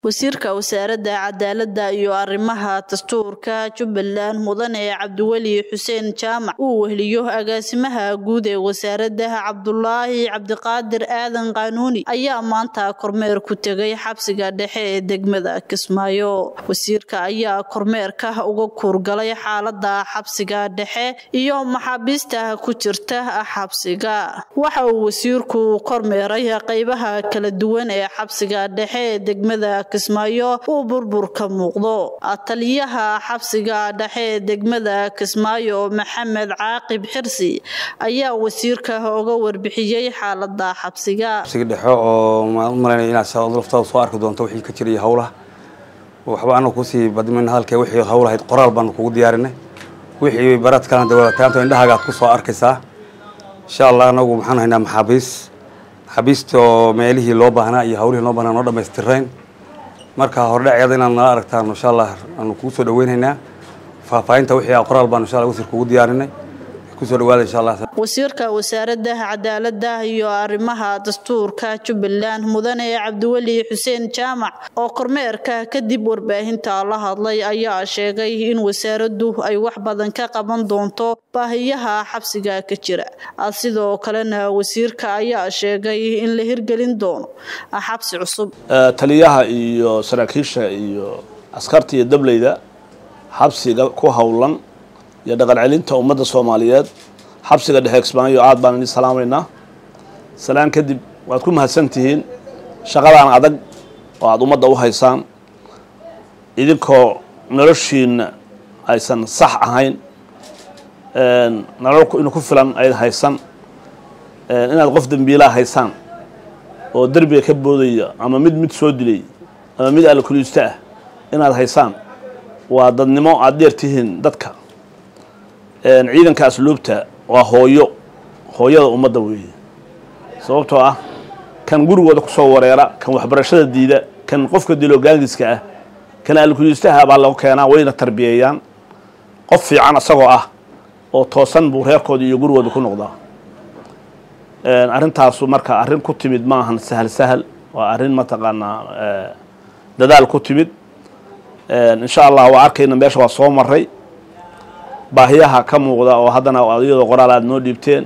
wasiirka wasaaradda cadaaladda iyo arrimaha dastuurka jubbaland mudane cabdiweli xuseen jaamac uu weheliyo agaasimaha guud ee wasaaradda cabdulaahi cabdiqaadir aadan qaanuuni ayaa maanta kormeer ku tegay xabsiga dhexe ee degmada kismaayo wasiirka ayaa kormeerka uga kuurgalay xaalada xabsiga dhexe iyo maxaabiista ku jirta xabsiga waxa uu wasiirku kormeeray qeybaha kala duwan ee xabsiga dhexe ee degmada kismaayo uu burbur ka muuqdo taliyaha xabsiga dhexe ee degmada kismaayo maxamed caaqib xirsi ayaa wasiirka uga warbixiyey xaalada xabsiga xabsiga dhexe oo malaynaya inaad laftaada soo arki doonto wixii ka jiraya howlaha waxba anagu kusii badmin hadalkee wixii howlahayd qoraal baanu kugu diyaarinay wixii baradkana dawlataanta indhahaaga aad ku soo arkaysaa insha allah anagu maxaan haynaa maxaabiis maxaabiista oo meelihii loo baahnaa iyo hawlihii loo baahnaa noo dhammaystirayn marka hordhaceeda inaad nala aragtaan insha allah aanu kugu soo dhaweynaynaa faahfaahinta wixii qoraal baanu insha allah wasiir kugu diyaarinay kusoo dhawaada insha allah wasiirka wasaaradda cadaaladda iyo arrimaha dastuurka jubbaland mudane cabdiweli xuseen jaamac oo kormeerka kadib warbaahinta la hadlay ayaa sheegay in wasaaraddu ay wax badan ka qaban doonto baahiyaha xabsiga ka jira sidoo kalena wasiirka ayaa sheegay in la hirgelin doono xabsi cusub taliyaha iyo saraakiisha iyo askarta iyo dableyda xabsiga ku howlan iyo dhaqan celinta ummadda soomaaliyeed xabsiga dhexe kismaayo aad baan idin salaamaynaa salaan kadib waad ku mahadsan tihiin shaqadaan adag oo aada ummadda u haysaan idinkoo noloshiina aysan sax ahayn nolol inu ku filan ay haysan inaad qof dembiilaa haysaan oo derbiga ka boodaya ama mid mid soo dilay ama mid alkuliista ah inaad haysaan waa dadnimo aada dheer tihiin dadka ciidanka asluubta waa hooyo hooyada ummadda weeye sababtoo ah kan gurigooda kusoo wareera kan waxbarashada diida kan qofka dilo gaangiska ah kan alkuliistaha baa lagu keenaa wayna tarbiyeeyaan qof fiican isagoo ah oo toosan buu reerkooda iyo gurigooda ku noqdaa arrintaasu marka arrin ku timid ma ahan sahal sahal waa arrin mataqaanaa dadaal ku timid insha allah waa arkayna meesha waa soo maray baahiyaha ka muuqda oo haddana iyadoo qoraal aad noo dhiibteen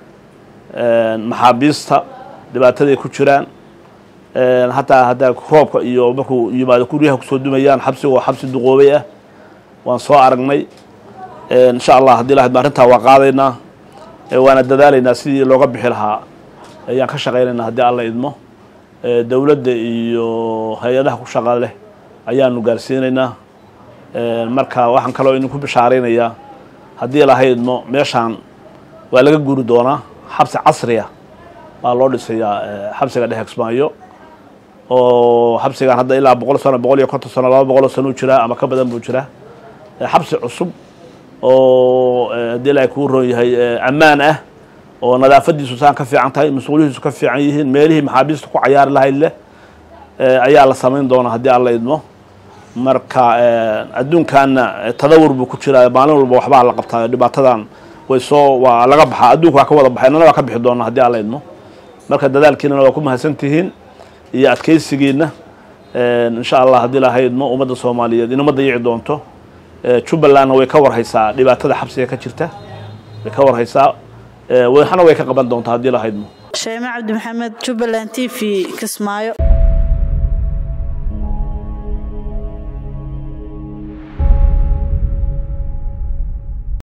maxaabiista dhibaataday ku jiraan hataa haddaa roobka iyo markuu yimaado guryaha kusoo dumayaan xabsiga oo xabsi duqoobay ah waan soo aragnay insha allah haddii lahadma arrintaa waa qaadaynaa waana dadaalaynaa sidii looga bixi lahaa ayaan ka shaqaynaynaa haddii alla idmo dowladda iyo hay-adaha ku shaqa leh ayaanu gaarsiinaynaa marka waxaan kaloo idinku bishaaraynayaa haddii lahaydmo meeshaan waa laga guri doonaa xabsi casriya baa loo dhisayaa xabsiga dhexe kismaayo oo xabsigan hadda ilaa boqol sano boqol iyo konton sano laba boqoloo sano u jiraa ama ka badan buu jiraa xabsi cusub oo haddii ilahay kuu roon yahay ammaan ah oo nadaafadiisu saan ka fiican tahay mas-uulihiisu ka fiican yihiin meelihii maxaabiista ku cayaari lahayd leh ayaa la samayn doonaa haddii alla idmo marka adduunkaana tadawur buu ku jiraa maalin walba waxbaa la qabtaa dhibaatadan way soo waa laga baxaa adduunka waa ka wada baxay nana waa ka bixi doonaa haddii alla idmo marka dadaalkiinana waa ku mahadsan tihiin iyo adkaysigiina insha allah haddii laha idmo ummadda soomaaliyeed inuma dayici doonto jubbalandna way ka warhaysaa dhibaatada xabsiga ka jirta way ka warhaysaa waxna way ka qaban doontaa haddii laha idmo sheeme cabdi maxamed jubbaland t v kismaayo